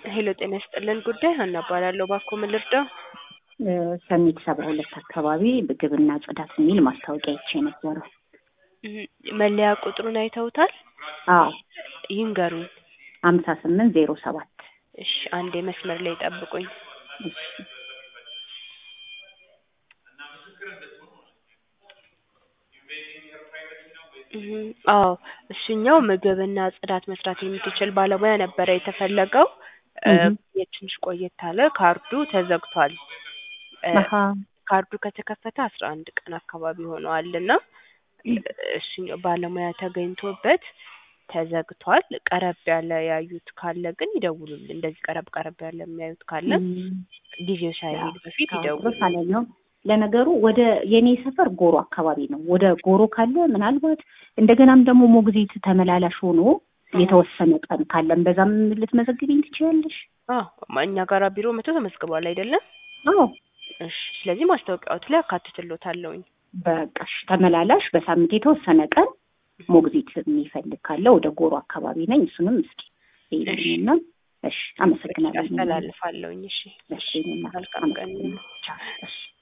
ሄሎ ጤና ይስጥልን ጉዳይ ሀና እባላለሁ። እባክዎ ምን ልርዳው? ሰሚት ሰባ ሁለት አካባቢ ምግብና ጽዳት የሚል ማስታወቂያ ይቼ ነበረው። እም፣ መለያ ቁጥሩን አይተውታል? አዎ ይንገሩኝ። ሀምሳ ስምንት ዜሮ ሰባት እሺ አንዴ መስመር ላይ ጠብቁኝ። እም፣ አዎ እሱኛው ምግብና ጽዳት መስራት የምትችል ባለሙያ ነበረ የተፈለገው። እ፣ እም። የትንሽ ቆየት አለ። ካርዱ ተዘግቷል። እ፣ አሀ ካርዱ ከተከፈተ አስራ አንድ ቀን አካባቢ ሆነዋል እና እሱኛው ባለሙያ ተገኝቶበት ተዘግቷል። ቀረብ ያለ ያዩት ካለ ግን ይደውሉልን። እንደዚህ ቀረብ ቀረብ ያለ የሚያዩት ካለ እም። ጊዜው ሳይሄድ በፊት ይደውሉ። ድረስ አለኛው ለነገሩ ወደ የኔ ሰፈር ጎሮ አካባቢ ነው። ወደ ጎሮ ካለ ምናልባት እንደገናም ደግሞ ሞግዚት ተመላላሽ ሆኖ የተወሰነ ቀን ካለም በዛም ልትመዘግቢኝ ትችያለሽ። አዎ እኛ ጋራ ቢሮ መቶ ተመዝግቧል አይደለም? አዎ እሺ ስለዚህ ማስታወቂያዎት ላይ አካትትሎታለሁኝ። በቃሽ ተመላላሽ በሳምንት የተወሰነ ቀን ሞግዚት የሚፈልግ ካለ ወደ ጎሮ አካባቢ ነኝ። እሱንም እስኪ ይልኝና እሺ፣ አመሰግናለሁ። ያስተላልፋለሁኝ። እሺ እሺ፣ እኔማ መልካም ቀን። ቻው። እሺ